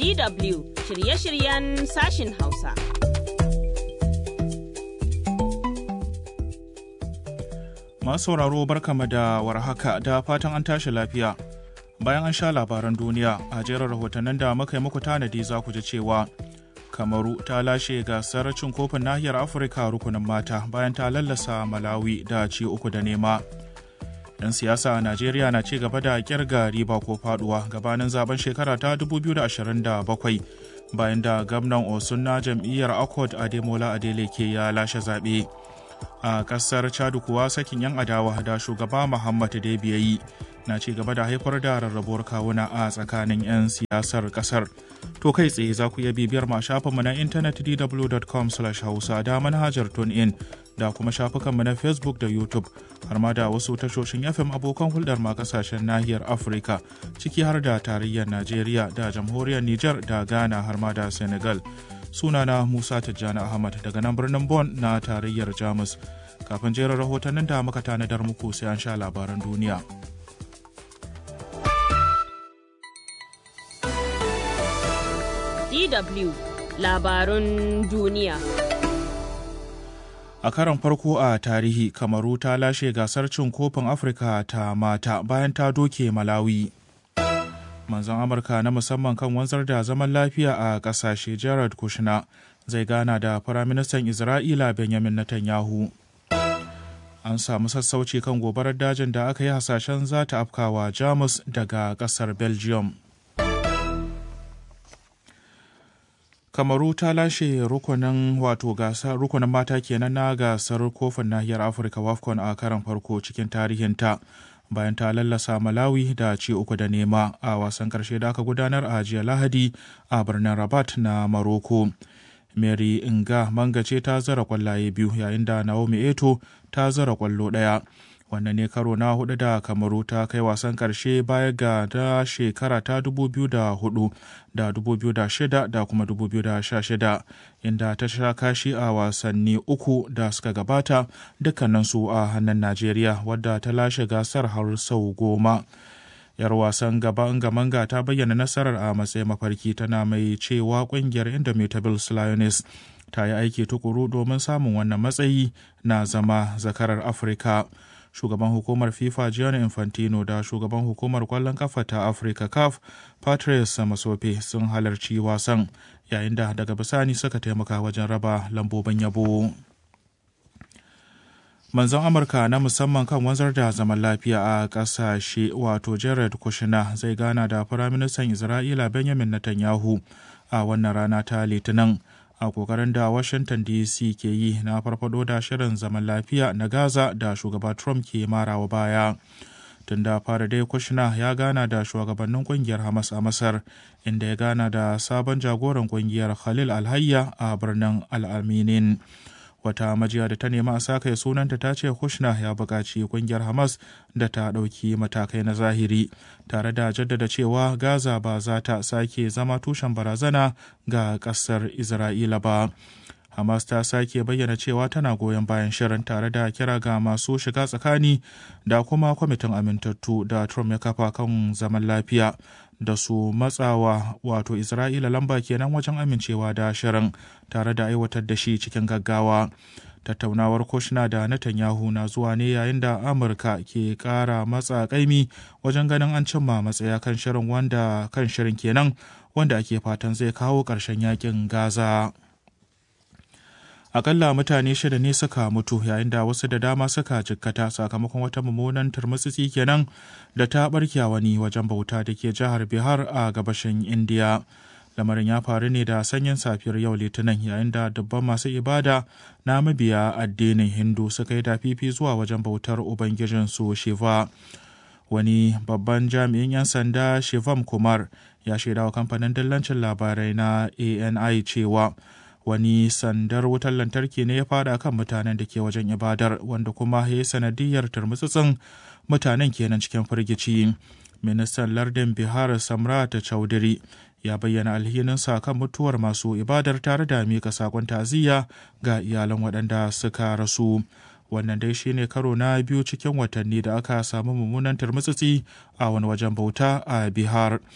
DW shirye-shiryen sashin Hausa. Masu sauraro barkama da warhaka da fatan an tashi lafiya. Bayan an sha labaran duniya a jerin rahotannin da muka yi muku tanadi za ku ji cewa Kamaru ta lashe gasar cin kofin nahiyar Afirka rukunin mata bayan ta lallasa Malawi da ci uku da nema. 'Yan siyasa a Najeriya na ci gaba da kirga riba ko faduwa gabanin zaben shekara ta 2027 bayan da gwamnan Osun na jam'iyyar Accord Ademola Adeleke ya lashe zaɓe. a kasar chadu kuwa sakin yan adawa da shugaba muhammad debi ya yi na ci gaba da haifar da rarrabuwar kawuna a tsakanin 'yan siyasar kasar to kai tsaye za ku iya bibiyar ma shafinmu na intanet dw.com hausa da manhajar in da kuma shafukanmu na facebook da youtube har ma da wasu tashoshin fm abokan hulɗar ma kasashen nahiyar afirka ciki har da tarayyar najeriya da jamhuriyar niger da ghana har ma da senegal sunana Musa Tijjani Ahmad daga nan birnin Bon na tarayyar Jamus. Kafin jerin rahotannin da muka tanadar muku sai an sha labaran duniya. DW labarun duniya. A karon farko a tarihi, Kamaru ta lashe gasar cin kofin Afirka ta mata bayan ta doke Malawi. manzon amurka na musamman kan wanzar da zaman lafiya a kasashe jared kushner zai gana da firaministan isra'ila benjamin netanyahu an samu sassauci kan gobarar dajin da aka yi hasashen za ta afkawa jamus daga kasar belgium kamaru ta lashe rukunin wato gasar rukunin mata kenan na gasar kofin nahiyar afirka wafcon a karan farko cikin tarihinta bayan ta lallasa Malawi da ci uku da nema a wasan karshe da aka gudanar a jiya Lahadi a birnin Rabat na Maroko. Mary Inga Manga ce ta zara kwallaye biyu yayin da Naomi Eto ta zara kwallo ɗaya. Wannan ne karo na hudu da Kamaru ta kai wasan karshe baya ga da shekara ta 2004 da 2006 da kuma 2016 inda ta sha kashi a wasanni uku da suka gabata dukkaninsu a hannun Najeriya wadda ta lashe gasar har sau goma. yar wasan gaban gamanga ta bayyana nasarar a matsayin mafarki tana mai cewa kungiyar indomitables lioness ta yi aiki tukuru domin samun wannan matsayi na zama zakarar afirka shugaban hukumar fifa gianni infantino da shugaban hukumar kwallon kafa ta afirka caf patrice masope sun halarci wasan yayin da daga bisani suka taimaka wajen raba lambobin yabo manzon amurka na musamman kan wanzar da zaman lafiya a kasashe wato jared kushner zai gana da firaministan isra'ila benjamin netanyahu a wannan rana ta litinin a kokarin da washington dc ke yi na farfado da shirin zaman lafiya na gaza da shugaba trump ke marawa baya tun da fara dai kushner ya gana da shugabannin kungiyar hamas a masar inda ya gana da sabon jagoran kungiyar khalil alhayya a birnin al'aminin wata majiya da ta nema a saka sunanta ta ce kushner ya buƙaci kungiyar hamas da ta ɗauki matakai na zahiri tare da jaddada cewa gaza ba za ta sake zama tushen barazana ga ƙasar isra'ila ba hamas ta sake bayyana cewa tana goyon bayan shirin tare da kira ga masu shiga tsakani da kuma kwamitin amintattu da trump ya kafa kan zaman lafiya da su matsawa wato isra'ila lamba kenan wajen amincewa da shirin tare da aiwatar da shi cikin gaggawa tattaunawar kushna da netanyahu na zuwa ne yayin da amurka ke kara matsa kaimi wajen ganin an cimma matsaya kan shirin wanda kan shirin kenan wanda ake fatan zai kawo ƙarshen yakin gaza akalla mutane shida ne suka mutu yayin da wasu da dama suka jikkata sakamakon wata mummunan turmutsitsi kenan da ta barke wani wajen bauta da ke jihar bihar a gabashin indiya lamarin ya faru ne da sanyin safiyar yau litinin yayin da dubban masu ibada na mabiya addinin hindu suka yi dafifi zuwa wajen bautar ubangijinsu shiva wani babban jami'in 'yan sanda shivam kumar ya shaidawa kamfanin dillancin labarai na ani cewa wani sandar wutar lantarki ne ya fada kan mutanen da ke wajen ibadar wanda kuma ya yi sanadiyar turmutsutsun mutanen kenan cikin firgici ministan lardin bihar samrat chaudhry ya bayyana alhininsa kan mutuwar masu ibadar tare da mika sakon ta'aziyya ga iyalan waɗanda suka rasu wannan dai shine karo na biyu cikin watanni da aka samu mummunan turmutsutsi a wani wajen bauta a bihar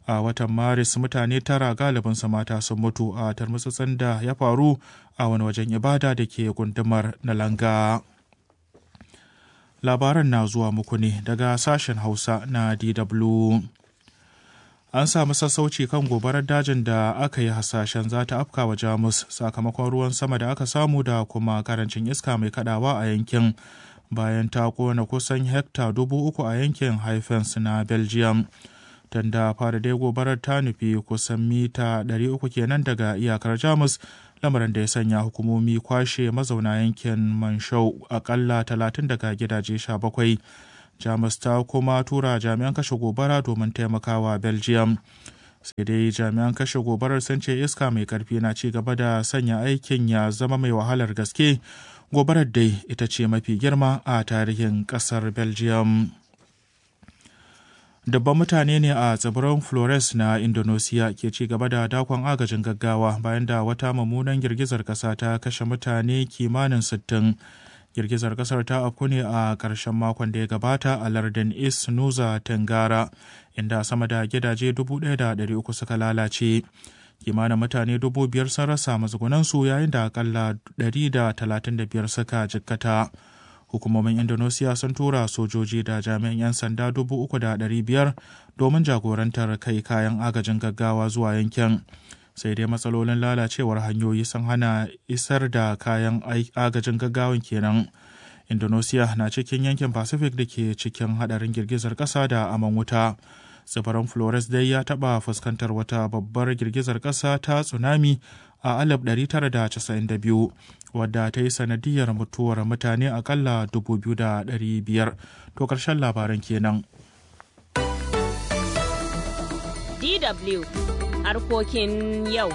a watan maris mutane tara galibinsu mata sun mutu a tarmutsatsen da ya faru a wani wajen ibada da ke gundumar nalanga labaran na zuwa muku ne daga sashen hausa na dw an samu sassauci kan gobarar dajin da aka yi hasashen za ta afka wa jamus sakamakon ruwan sama da aka samu da kuma karancin iska mai kadawa a yankin bayan ta kona kusan hekta dubu uku a yankin haifens na belgium tanda fara dai gobarar ta nufi kusan mita 300 kenan daga iyakar jamus lamarin da ya sanya hukumomi kwashe mazauna yankin manshau akalla 30 daga gidaje 17 jamus ta kuma tura jami'an kashe gobara domin taimakawa belgium sai dai jami'an kashe gobarar sun ce iska mai karfi na ci gaba da sanya aikin ya zama mai wahalar gaske gobarar dai ita ce mafi girma a tarihin kasar belgium dabban mutane ne a tsibirin flores na indonesia ke ci gaba da dakon agajin gaggawa bayan da wata mummunan girgizar kasa ta kashe mutane kimanin 60 girgizar kasar ta afku ne a ƙarshen makon da ya gabata a lardin east nusa tengara inda sama da gidaje 1,300 suka lalace kimanin mutane 5,000 sun rasa matsugunansu yayin da akalla 135 suka jikkata hukumomin indonesia sun tura sojoji da jami'an 'yan sanda 3,500 domin jagorantar kai kayan agajin gaggawa zuwa yankin sai dai matsalolin lalacewar hanyoyi sun hana isar da kayan agajin gaggawan kenan indonesia na cikin yankin pacific da ke cikin hadarin girgizar kasa da aman wuta tsibirin flores dai ya taba fuskantar wata babbar girgizar kasa ta tsunami a 1992 wadda ta yi sanadiyar mutuwar mutane akalla 2,500 to karshen labaran kenan DW harkokin yau.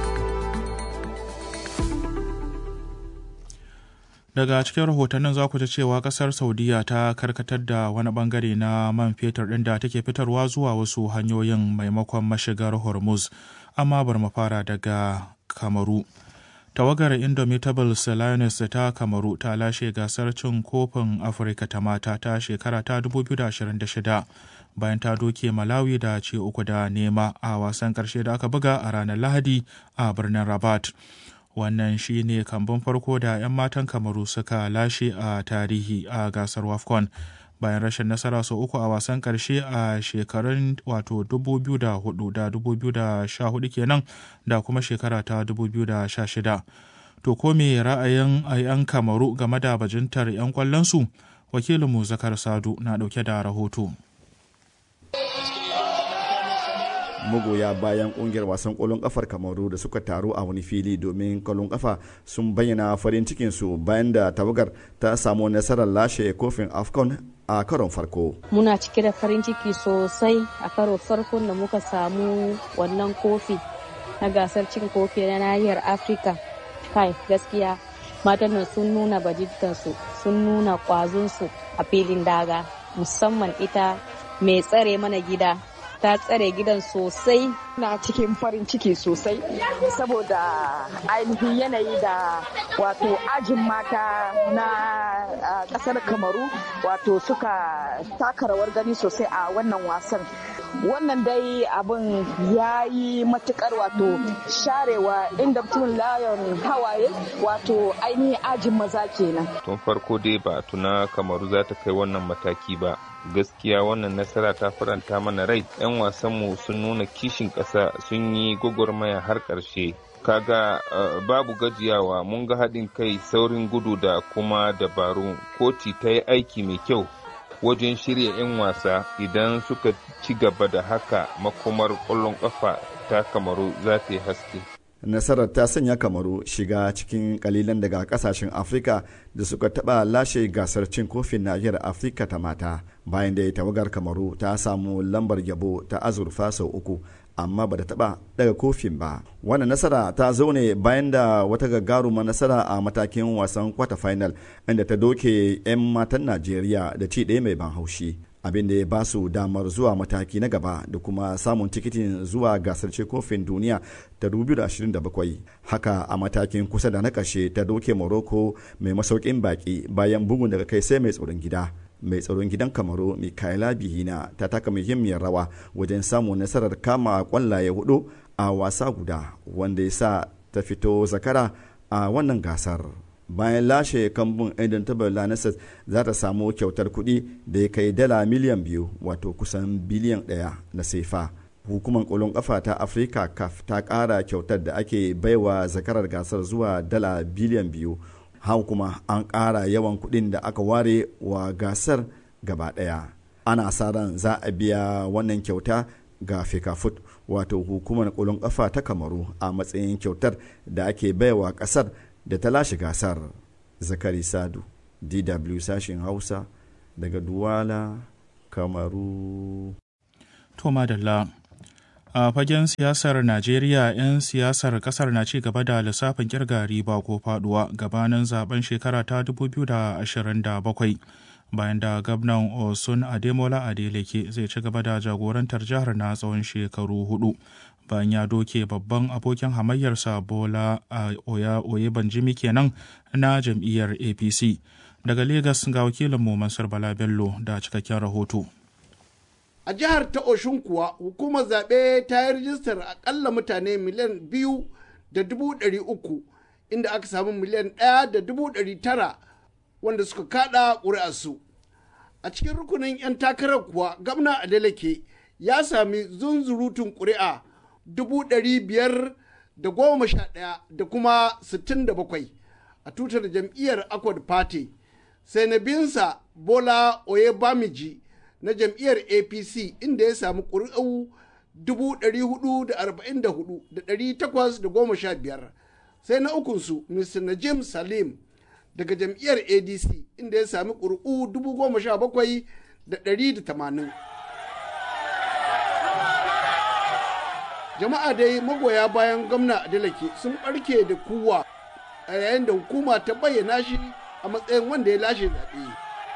Daga cikin rahotannin za ku ji cewa kasar Saudiya ta karkatar da wani bangare na man fetur ɗin da take fitarwa zuwa wasu hanyoyin maimakon mashigar Hormuz, amma bar mu fara daga Kamaru. Tawagar Indomitables Lioness ta Kamaru ta lashe gasar cin kofin Afirka ta mata ta shekara ta 2026. bayan ta doke Malawi da ce uku da nema a wasan ƙarshe da aka buga a ranar Lahadi a birnin Rabat. Wannan shi ne kambun farko da 'yan matan Kamaru suka lashe a tarihi a gasar WAFCON bayan rashin nasara sau uku a wasan ƙarshe a shekarun wato 2004 da 2014 kenan da kuma shekara ta 2016. To ko me ra'ayin 'yan Kamaru game da bajintar 'yan kwallonsu? Wakilinmu Zakar Sadu na ɗauke da rahoto. magoya bayan kungiyar wasan kwallon kafar kamaru da suka taru a wani fili domin kwallon kafa sun bayyana farin cikinsu bayan da tawagar ta samu nasarar lashe kofin afcon a karon farko muna cike da farin ciki sosai a karo farkon da muka samu wannan kofi na gasar cin kofi na nahiyar afirka kai gaskiya matan nan sun nuna bajintansu sun nuna kwazonsu a filin daga musamman ita mai tsare mana gida ta tsare gidan sosai. Na cikin farin ciki sosai saboda ainihin yanayi da wato ajin mata na kasar Kamaru wato suka taka rawar gani sosai a wannan wasan. Wannan dai abin ya yi matukar wato sharewa inda mutum layon hawaye wato ainihin ajin maza kenan. Tun farko dai ba tuna Kamaru za ta kai wannan mataki ba. gaskiya wannan nasara ta faranta mana rai 'yan wasanmu sun nuna kishin ƙasa sun yi gwagwarmaya har ƙarshe kaga uh, babu gajiyawa mun ga haɗin kai saurin gudu da kuma dabaru koti ta yi aiki mai kyau wajen shirya 'yan wasa idan suka ci gaba da haka makomar ƙwallon ƙafa ta kamaru za ta yi haske nasarar ta sanya kamaru shiga cikin kalilan daga kasashen afirka da suka taba lashe gasar cin kofin nahiyar afirka ta mata bayan da tawagar kamaru ta samu lambar yabo ta azurfa sau uku amma ba da taba daga kofin ba wannan nasara ta zo ne bayan da wata gagaruma nasara a matakin wasan kwata final inda ta doke 'yan matan najeriya da ci ɗaya mai ban haushi abin da ya ba su damar zuwa mataki na gaba da kuma samun tikitin zuwa gasar ce kofin duniya ta 2027 haka a matakin kusa da na ƙarshe ta doke morocco mai masaukin baki bayan bugun daga kai sai mai tsoron gida mai tsaron gidan kamaru mikaela bihina ta taka muhimmiyar rawa wajen samun nasarar kama kwallaye hudu a wasa guda wanda ya sa ta fito zakara a wannan gasar bayan lashe kambun aidan tabar za ta samu kyautar kuɗi da ya kai dala miliyan biyu wato kusan biliyan ɗaya na sefa hukumar kolon kafa ta afirka caf ta ƙara kyautar da ake baiwa zakarar gasar zuwa dala biliyan biyu hau kuma an ƙara yawan kuɗin da aka ware wa gasar gaba ɗaya ana sa ran za a biya wannan kyauta ga fekafut wato hukumar kolon kafa ta kamaru a matsayin kyautar da ake baiwa ƙasar da ta lashe gasar zakari sadu dw sashen hausa daga duwala kamaru to madalla a fagen siyasar najeriya 'yan siyasar kasar na ci gaba da lissafin kirga riba ko faduwa gabanin zaben shekara ta 2027 bayan da gwamnan osun ademola adeleke zai ci gaba da jagorantar jihar na tsawon shekaru hudu bayan ya doke babban abokin hamayyarsa bola a oya oye banjimi kenan na jam'iyyar apc daga Legas ga wakilinmu mansur bala bello da cikakken rahoto a jihar ta oshun kuwa hukumar zaɓe ta yi rijistar akalla mutane miliyan biyu da dubu ɗari uku inda aka samu miliyan ɗaya da dubu ɗari tara wanda suka kaɗa ƙuri'arsu a cikin rukunin 'yan takarar kuwa gamna adeleke ya sami zunzurutun ƙuri'a dubu ɗari biyar da goma sha ɗaya da kuma sittin da bakwai a tutar jam'iyyar akwad party sai na binsa bola oyebamiji na jam'iyyar apc inda ya samu ƙuri'u 444,815 sai na ukunsu mr najim salim daga jam'iyyar adc inda ya sami ƙuri'u 17,180 jama'a dai magoya bayan gwamna adelake sun ɓarke da kuwa a yayin da hukuma ta bayyana shi a matsayin wanda ya lashe zaɓe.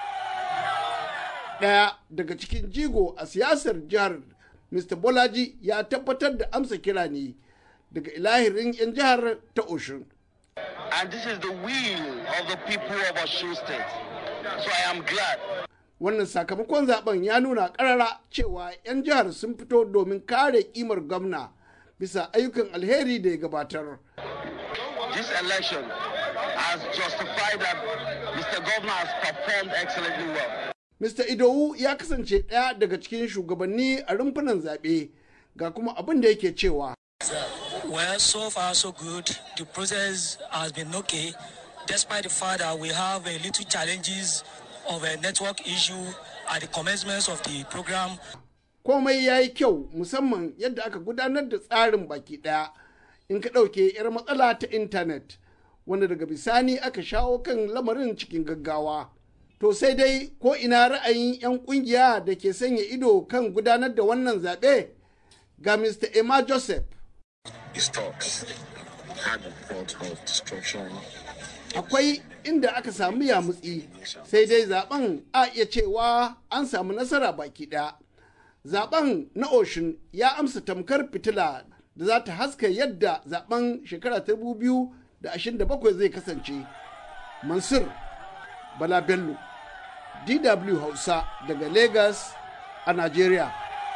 ɗaya daga cikin jigo a siyasar jihar mr bolaji ya tabbatar da amsa kira ne daga ilahirin 'yan jihar ta oshun and this is the will of the people of Osun State. So I am glad. wannan sakamakon zaben ya nuna karara cewa 'yan jihar sun fito domin kare kimar gwamna bisa ayyukan alheri da ya gabatar This election has justified that Mr. Governor has performed excellently well. Mr. Idowu ya kasance ɗaya daga cikin shugabanni a rumfunan zaɓe ga kuma abin da yake cewa. Well, so far so good. The process has been okay, despite the fact that we have a little challenges of a network issue at the commencement of the program. Komai ya yi kyau musamman yadda aka gudanar da tsarin baki ɗaya in ka ɗauke 'yar matsala ta intanet wanda daga bisani aka shawo kan lamarin cikin gaggawa. To sai dai ko ina ra'ayin 'yan kungiya da ke sanya ido kan gudanar da wannan zaɓe ga Mr. Emma Joseph. His talks had the thought of destruction. Akwai inda aka samu yamutsi sai dai zaben a iya cewa an samu nasara baki ɗaya. Zaben na Oshun ya amsa tamkar fitila da za ta haska yadda zaben shekara ta biyu da ashirin da bakwai zai kasance. Mansur Bala Bello, DW Hausa daga Lagos a Najeriya.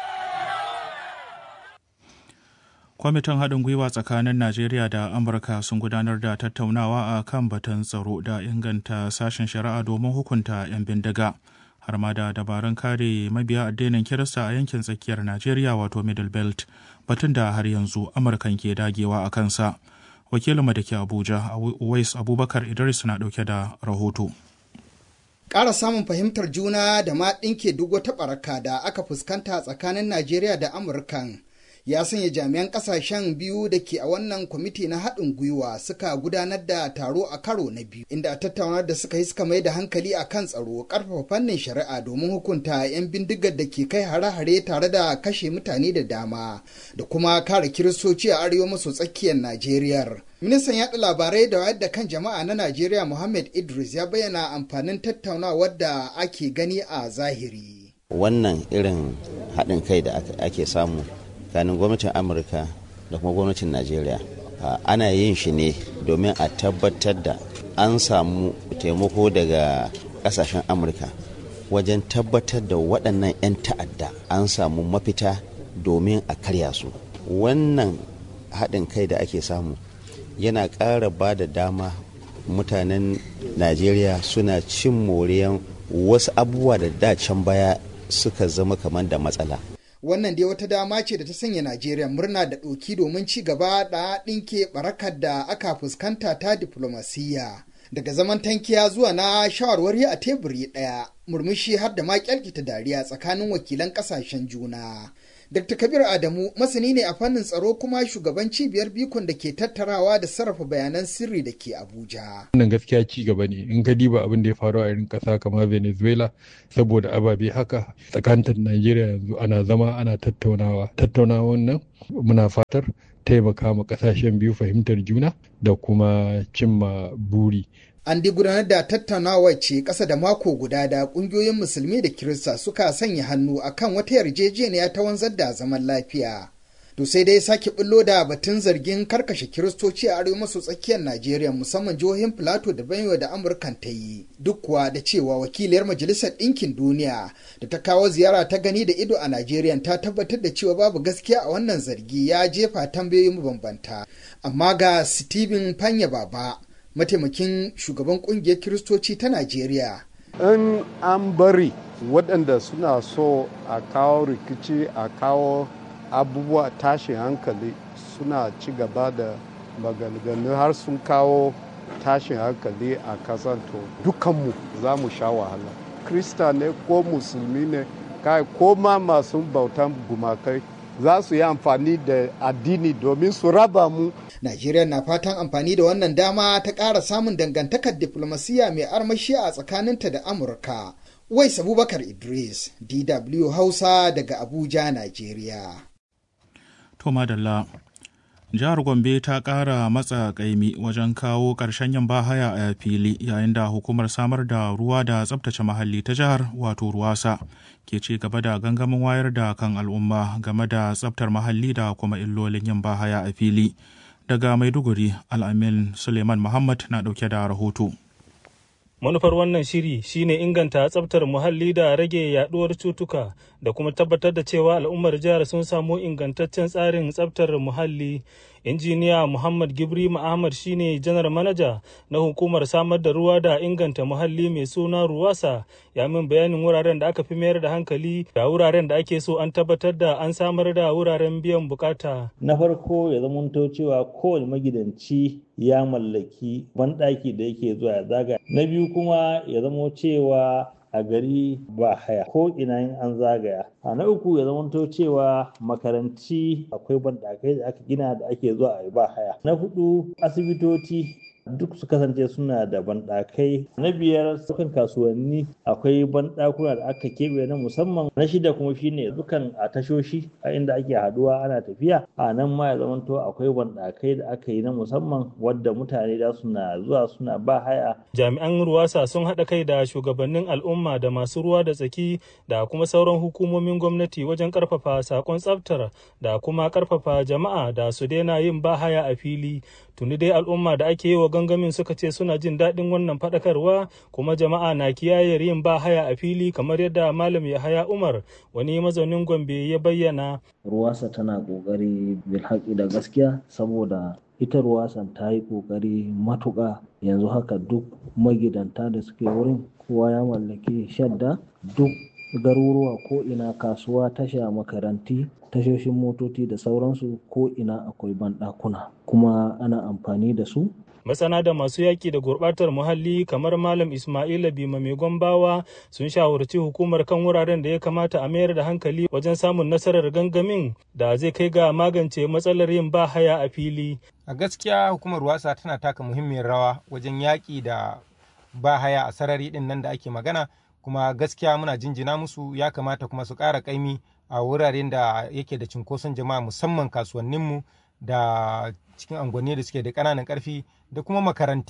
kwamitin haɗin gwiwa tsakanin najeriya da amurka sun gudanar da tattaunawa a kan batun tsaro da inganta sashen shari'a domin hukunta 'yan bindiga har ma da dabarun kare mabiya addinin kirista a yankin tsakiyar najeriya wato middle belt batun da har yanzu amurkan ke dagewa a kansa wakilinmu da ke abuja wais abubakar idris na ɗauke da rahoto ƙara samun fahimtar juna da ma ɗinke duk wata ɓaraka da aka fuskanta tsakanin najeriya da amurkan ya sanya jami'an ƙasashen biyu da ke a wannan kwamiti na haɗin gwiwa suka gudanar da taro a karo na biyu inda a tattaunar da suka yi suka mai da hankali a kan tsaro ƙarfafa fannin shari'a domin hukunta 'yan bindigar da ke kai hare-hare tare da kashe mutane da dama da kuma kare kiristoci a arewa maso tsakiyar najeriya ministan yaɗa labarai da wayar da kan jama'a na najeriya muhammad idris ya bayyana amfanin tattaunawar da ake gani a zahiri wannan irin haɗin kai da ake samu tsakanin gwamnatin amurka da kuma gwamnatin najeriya ana yin shi ne domin a tabbatar da an samu taimako daga kasashen amurka wajen tabbatar da waɗannan 'yan ta'adda an samu mafita domin a karya su wannan haɗin kai da ake samu yana ƙara ba da dama mutanen najeriya suna cin moriyan wasu abubuwa da da can baya suka zama kamar da matsala wannan dai wata dama ce da ta sanya najeriya murna da ɗoki domin ci gaba da ɗinke barakar da aka fuskanta ta diflomasiyya daga zaman tankiya zuwa na shawarwari a teburi ɗaya murmushi har da ma kyalkita dariya tsakanin wakilan ƙasashen juna Dr. Kabir Adamu masani ne a fannin tsaro kuma shugaban cibiyar bikon da ke tattarawa da sarrafa bayanan sirri da ke Abuja. Wannan gaskiya ci gaba ne in ka diba abin da ya faru a irin ƙasa kamar Venezuela saboda ababe haka tsakanin Najeriya yanzu ana zama ana tattaunawa. Tattaunawan nan muna fatar taimaka ma ƙasashen biyu fahimtar juna da kuma cimma buri. An di gudanar da tattaunawa ce ƙasa da mako guda da ƙungiyoyin musulmi da kirista suka sanya hannu akan wata yarjejeniya ta wanzar da zaman lafiya. To sai dai sake bullo da batun zargin karkashe kiristoci a arewa maso tsakiyar Najeriya musamman jihohin Filato da Benue da Amurkan ta yi. Duk kuwa da cewa wakiliyar Majalisar Ɗinkin Duniya da ta kawo ziyara ta gani da ido a Najeriya ta tabbatar da cewa babu gaskiya a wannan zargi ya jefa tambayoyi mabambanta. Amma ga Stephen Fanya Baba mataimakin shugaban kungiyar kiristoci ta najeriya in an bari waɗanda suna so a kawo rikici a kawo abubuwa tashin hankali suna ci gaba da maganganu har sun kawo tashin hankali a kasan to dukanmu za mu sha wahala krista ne ko musulmi ne kai ko ma masu bautan gumakai za su yi amfani da addini domin su raba mu. Najeriya na fatan amfani da wannan dama ta ƙara samun dangantakar diflomasiyya mai armashi a tsakaninta da Amurka. Wais Abubakar Idris, DW Hausa daga Abuja, Najeriya. To madalla. Jihar Gombe ta ƙara matsa ƙaimi wajen kawo ƙarshen yin bahaya a fili yayin da hukumar samar da ruwa da tsabtace muhalli ta jihar wato ruwasa ke ci gaba da gangamin wayar da kan al'umma game da tsabtar muhalli da kuma illolin yin bahaya a fili. Daga Maiduguri, Al'amin Suleiman Muhammad na ɗauke da rahoto. manufar wannan shiri shine inganta tsabtar muhalli da rage yaduwar cutuka da kuma tabbatar da cewa al'ummar jihar sun samu ingantaccen tsarin tsabtar muhalli injiniya muhammad gibri ahmad shine janar manaja na hukumar samar da ruwa da inganta muhalli mai suna ruwasa ya min bayanin wuraren da aka fi mayar da hankali da wuraren da ake so an tabbatar da an samar da wuraren biyan bukata na farko ya zamanto cewa kowane magidanci ya mallaki banɗaki da yake zuwa ya zaga na biyu kuma ya zamo cewa a gari ba haya ko ina yin an zagaya a na uku ya zamanto cewa makaranti akwai banɗakai da aka gina da ake zuwa a ba haya na hudu asibitoci duk su kasance suna da banɗakai na biyar sukan kasuwanni akwai banɗakuna da aka keɓe na musamman na shida kuma shine dukan a tashoshi a inda ake haduwa ana tafiya a nan ma ya zamanto akwai banɗakai da aka yi na musamman wadda mutane da suna zuwa suna ba haya jami'an ruwasa sun haɗa kai da shugabannin al'umma da masu ruwa da tsaki da kuma sauran hukumomin gwamnati wajen ƙarfafa sakon tsaftar da kuma ƙarfafa jama'a da su daina yin bahaya a fili tuni dai al'umma da ake yi wa gangamin suka ce suna jin daɗin wannan faɗakarwa kuma jama'a na kiyaye yin ba haya a fili kamar yadda malam yahaya umar wani mazaunin gombe ya bayyana ruwasa tana ƙoƙari bilhaƙi da gaskiya saboda ita ruwasan ta yi ƙoƙari matuƙa yanzu haka duk magidanta da suke wurin kowa ya mallaki shadda duk garuruwa ko ina kasuwa tasha makaranti tashoshin motoci da sauransu ko ina akwai banɗakuna kuma ana amfani da su masana da masu yaƙi da gurɓatar muhalli kamar malam ismaila bima mai gombawa sun shawarci hukumar kan wuraren da ya kamata a mayar da hankali wajen samun nasarar gangamin da zai kai ga magance matsalar yin ba haya a fili a gaskiya hukumar wasa tana taka muhimmiyar rawa wajen yaƙi da ba haya a sarari ɗin nan da ake magana kuma gaskiya muna jinjina musu ya kamata kuma su ƙara ƙaimi a wuraren da yake da cunkoson jama'a musamman kasuwanninmu da cikin angonni da suke da ƙananan ƙarfi da kuma makaranti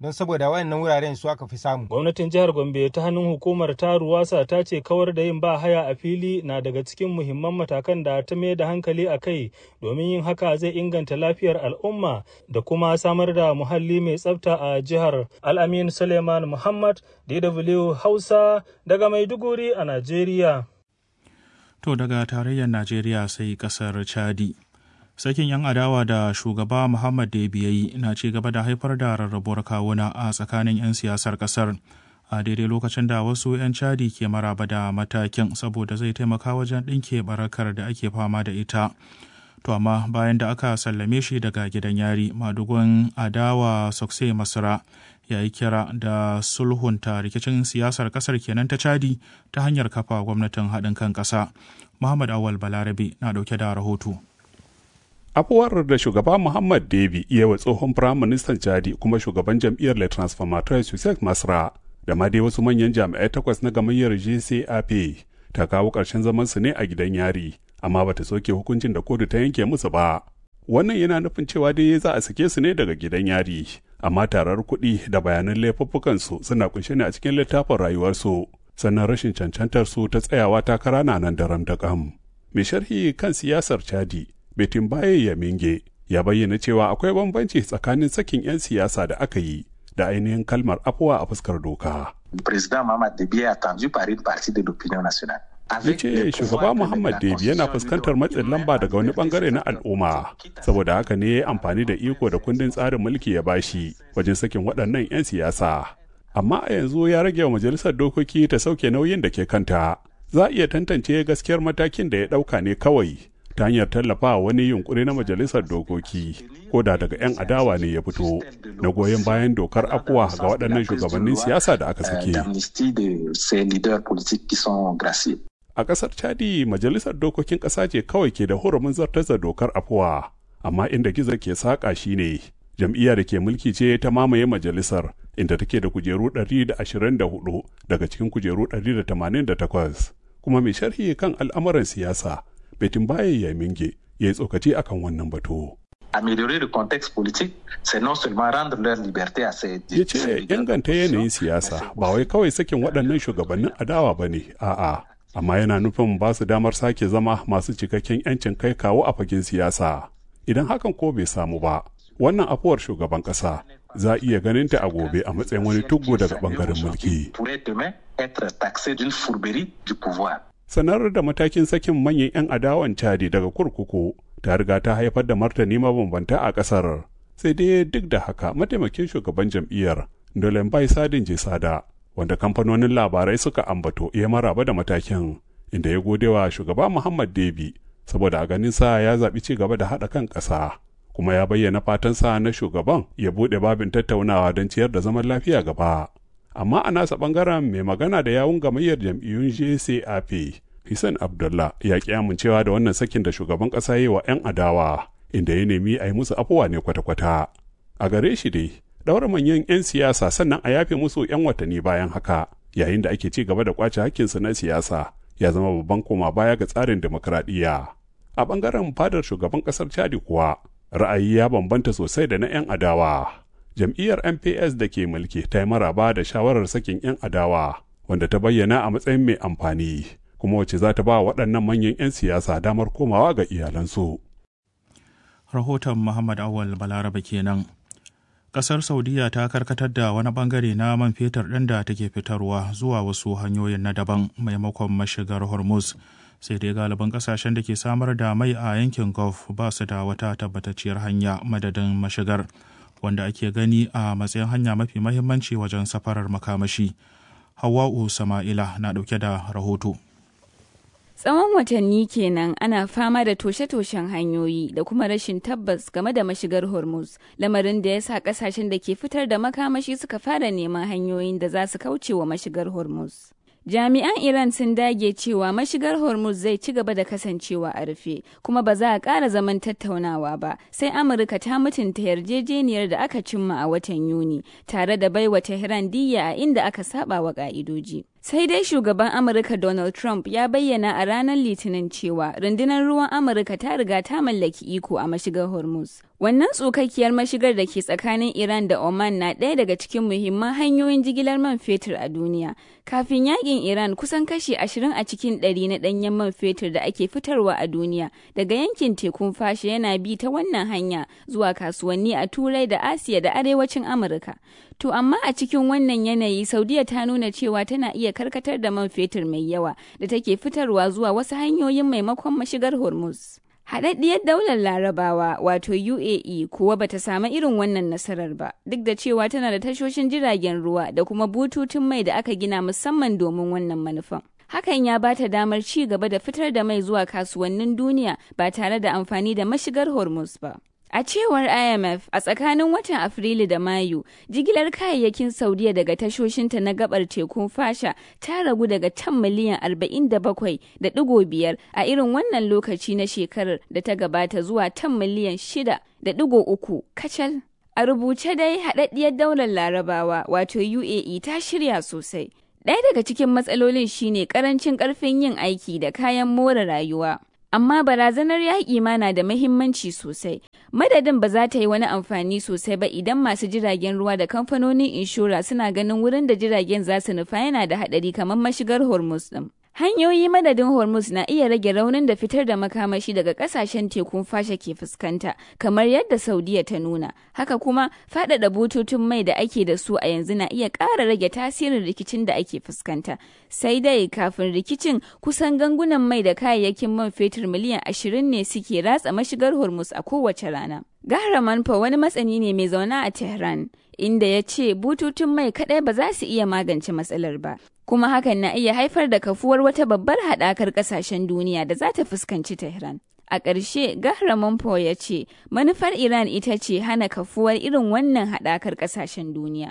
don saboda wayannan wuraren su aka fi samu gwamnatin jihar gombe ta hannun hukumar ta ruwasa ta ce kawar da yin ba haya a fili na daga cikin muhimman matakan da ta mai da hankali a kai domin yin haka zai inganta lafiyar al'umma da kuma samar da muhalli mai tsafta a jihar al'amin suleiman muhammad dw hausa daga maiduguri a najeriya to daga tarayyar najeriya sai kasar chadi sakin 'yan adawa da shugaba muhammad da biyayi na ci gaba da haifar da rarrabuwar kawuna a tsakanin 'yan siyasar kasar a daidai lokacin da wasu 'yan cadi ke maraba da matakin saboda zai taimaka wajen ɗinke barakar da ake fama da ita to amma bayan da aka sallame shi daga gidan yari madugun adawa sokse masara ya yi kira da sulhunta rikicin siyasar kasar kenan ta cadi ta hanyar kafa gwamnatin haɗin kan ƙasa muhammad awal balarabe na ɗauke da rahoto afuwar da shugaba muhammad debi iya wa tsohon firaministan chadi kuma shugaban jam'iyyar le transformateur sussex masra da ma dai wasu manyan jami'ai takwas na gamayyar gcap ta kawo ƙarshen zaman su ne a gidan yari amma bata soke hukuncin da kotu ta yanke musu ba wannan yana nufin cewa dai za a sake su ne daga gidan yari amma tarar kuɗi da bayanan laifuffukan su suna kunshe ne a cikin littafin rayuwarsu sannan rashin cancantar su ta tsayawa takara na nan daram da kam mai sharhi kan siyasar chadi betin baye ya minge ya bayyana cewa akwai bambanci tsakanin sakin 'yan siyasa da aka yi da ainihin kalmar afuwa a fuskar doka. President Muhammad Debi est attendu par une partie de l'opinion nationale. ya ce shugaba Muhammad Debi yana fuskantar matsin lamba daga wani bangare na al'umma saboda haka ne amfani da iko da kundin tsarin mulki ya bashi wajen sakin waɗannan 'yan siyasa. Amma a yanzu ya rage wa majalisar dokoki ta sauke nauyin da ke kanta. Za a iya tantance gaskiyar matakin da ya ɗauka ne kawai ta hanyar tallafa wani yunkuri na majalisar dokoki ko da daga 'yan adawa ne ya fito na goyon bayan dokar afuwa ga waɗannan shugabannin siyasa da aka sake. A ƙasar Chadi majalisar dokokin ƙasa ce kawai ke da hurumin zartar da dokar afuwa, amma inda gizo ke saƙa shi ne jam'iyya da ke mulki ce ta mamaye majalisar inda take da kujeru 124 daga cikin kujeru 188 kuma mai sharhi kan al'amuran siyasa Betin Baye ya minge ya yi tsokaci akan wannan batu. Améliorer le contexte politique, c'est non seulement rendre leur liberté à ces Ya ce inganta yanayin siyasa ba wai kawai sakin waɗannan shugabannin adawa ba ne, a'a. Amma yana nufin ba su damar sake zama masu cikakken 'yancin kai kawo a fagen siyasa. Idan hakan ko bai samu ba, wannan afuwar shugaban ƙasa za a iya ganin ta a gobe a matsayin wani tuggo daga ɓangaren mulki. sanar da matakin sakin manyan 'yan adawan cadi daga kurkuku ta riga ta haifar da martani mabambanta a kasar sai dai duk da haka mataimakin shugaban jam'iyyar dolen bai sadin jesada wanda kamfanonin labarai suka ambato ya maraba da matakin inda ya gode wa shugaba muhammad debi saboda a ganin sa ya zaɓi ci gaba da haɗa kan ƙasa kuma ya bayyana fatansa na shugaban ya buɗe babin tattaunawa don ciyar da zaman lafiya gaba amma a nasa ɓangaren mai magana da yawun gamayyar jam'iyyun jcap Hussein Abdullah ya ƙi amincewa da wannan sakin da shugaban ƙasa yi wa 'yan adawa inda ya nemi a yi musu afuwa ne kwata-kwata. A gare shi dai, ɗaura manyan 'yan siyasa sannan a yafe musu 'yan watanni bayan haka, yayin da ake ci gaba da kwace hakkinsu na siyasa, ya zama babban koma baya ga tsarin demokradiyya. A ɓangaren fadar shugaban ƙasar Chadi kuwa, ra'ayi ya bambanta sosai da na 'yan adawa. Jam'iyyar MPS da ke mulki ta yi maraba da shawarar sakin 'yan adawa, wanda ta bayyana a matsayin mai amfani. kuma wacce za ta ba waɗannan manyan 'yan siyasa damar komawa ga iyalansu. Rahoton Muhammad Awal Balaraba kenan. Ƙasar Saudiya ta karkatar da wani bangare na man fetur ɗin da take fitarwa zuwa wasu hanyoyin na daban maimakon mashigar Hormuz. Sai dai galibin ƙasashen da ke samar da mai a yankin Gulf ba su da wata tabbatacciyar hanya madadin mashigar, wanda ake gani a matsayin hanya mafi mahimmanci wajen safarar makamashi. Hawwa'u Sama'ila na ɗauke da rahoto. Tsawon watanni kenan ana fama da toshe-toshen hanyoyi da kuma rashin tabbas game da mashigar Hormuz, lamarin da ya sa kasashen da ke fitar da makamashi suka fara neman hanyoyin da za su kauce wa mashigar Hormuz. Jami'an Iran sun dage cewa mashigar Hormuz zai ci gaba da kasancewa a rufe, kuma ba za a ƙara zaman tattaunawa ba, sai Amurka ta mutunta yarjejeniyar da aka cimma a watan Yuni, tare da baiwa Tehran diyya a inda aka saba wa ƙa'idoji. Sai dai shugaban Amurka Donald Trump ya bayyana a ranar Litinin cewa rundunar ruwan Amurka ta riga ta mallaki iko a mashigar Hormuz. Wannan tsokakkiyar mashigar da ke tsakanin Iran da Oman na ɗaya daga cikin muhimman hanyoyin jigilar man fetur a duniya. Kafin yakin Iran kusan kashi ashirin a cikin ɗari na ɗanyen man fetur da ake fitarwa a duniya daga yankin tekun fashe yana bi ta wannan hanya zuwa kasuwanni a Turai da Asiya da Arewacin Amurka. To amma a cikin wannan yanayi Saudiya ta nuna cewa tana iya karkatar da man fetur mai yawa da take fitarwa zuwa wasu hanyoyin maimakon mashigar Hormuz. Haɗaɗɗiyar daular larabawa wato UAE kuwa bata samu irin wannan nasarar ba, duk da cewa tana da tashoshin jiragen ruwa da kuma bututun mai da aka gina musamman domin wannan manufan. Hakan ya ba ta damar ci gaba da fitar da mai zuwa kasuwannin duniya ba tare da amfani da mashigar Hormuz ba. A cewar IMF a tsakanin watan Afrilu da Mayu, jigilar kayayyakin Saudiya daga tashoshinta na gabar tekun fasha ta ragu daga tan miliyan 47.5 a irin wannan lokaci na shekarar da ta gabata zuwa tan miliyan 6.3 kacal. A rubuce dai haɗaɗɗiyar daular larabawa wato UAE ta shirya sosai. Ɗaya daga cikin matsalolin shine ƙarancin ƙarfin yin aiki da kayan more rayuwa. amma barazanar yaƙi ma na da mahimmanci sosai. Madadin ba za ta yi wani amfani sosai ba idan masu jiragen ruwa da kamfanonin inshora suna ganin wurin da jiragen za su nufa yana da haɗari kamar mashigar Hormuz ɗin. Hanyoyi madadin Hormuz na iya rage raunin da fitar da makamashi daga kasashen tekun fasha ke fuskanta, kamar yadda Saudiya ta nuna. Haka kuma, faɗaɗa bututun mai da ake da su a yanzu na iya ƙara rage tasirin rikicin da ake fuskanta. Sai dai kafin rikicin kusan gangunan mai da kayayyakin man fetur miliyan ashirin ne suke ratsa mashigar Hormuz a kowace rana. Gahra Manfa wani matsani ne mai zaune a Tehran, inda ya ce bututun mai kaɗai ba za su iya magance matsalar ba. Kuma hakan na iya haifar da kafuwar wata babbar haɗakar ƙasashen duniya da za ta fuskanci Tehran. A ƙarshe, Gahra Manfa ya ce, manufar Iran ita ce hana kafuwar irin wannan haɗakar ƙasashen duniya.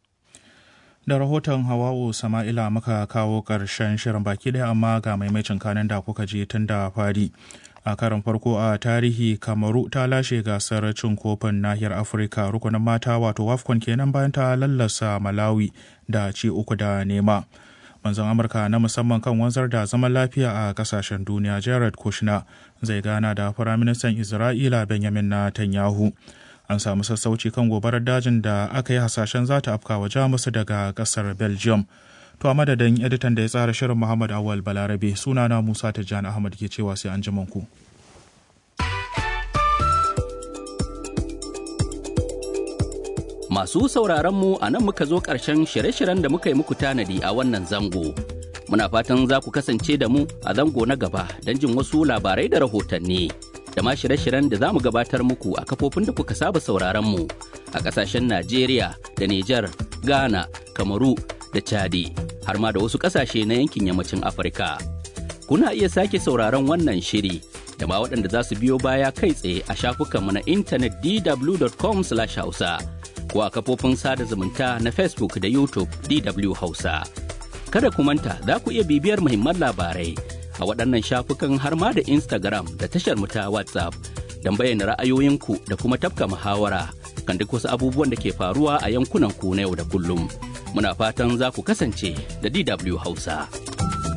Da rahoton Hawawu Sama'ila muka kawo ƙarshen shirin baki ɗaya amma ga maimacin kanin da kuka je tun da fari. a karon farko a tarihi kamaru ta lashe gasar cin kofin nahiyar afirka rukunin mata wato wafcon kenan bayan ta lallasa malawi da ci uku da nema manzon amurka na musamman kan wanzar da zaman lafiya a kasashen duniya jared kushner zai gana da firaministan isra'ila benjamin netanyahu an samu sassauci kan gobarar dajin da aka yi hasashen za ta afka wa jamus daga kasar belgium To a madadin editan da ya tsara shirin Muhammad Awal Balarabe sunana Musa Tijjani Ahmad ke cewa sai an ku. Masu sauraron mu a nan muka zo ƙarshen shirye-shiryen da muka yi muku tanadi a wannan zango. Muna fatan za ku kasance da mu a zango na gaba don jin wasu labarai da rahotanni. Da ma shirye-shiryen da za mu gabatar muku a kafofin da kuka saba sauraron mu a ƙasashen Najeriya da Nijar, Ghana, Kamaru da Chadi har ma da wasu ƙasashe na yankin yammacin Afirka. Kuna iya sake sauraron wannan shiri da ma waɗanda za su biyo baya kai tsaye a shafukanmu na intanet dw.com/hausa ko a kafofin sada zumunta na Facebook da YouTube DW Hausa. Kada ku manta za ku iya bibiyar muhimman labarai a waɗannan shafukan har ma da Instagram da tashar mu ta WhatsApp don bayyana ra'ayoyinku da kuma tafka muhawara kan duk wasu abubuwan da ke faruwa a yankunan ku na yau da kullum. muna fatan za ku kasance da DW Hausa.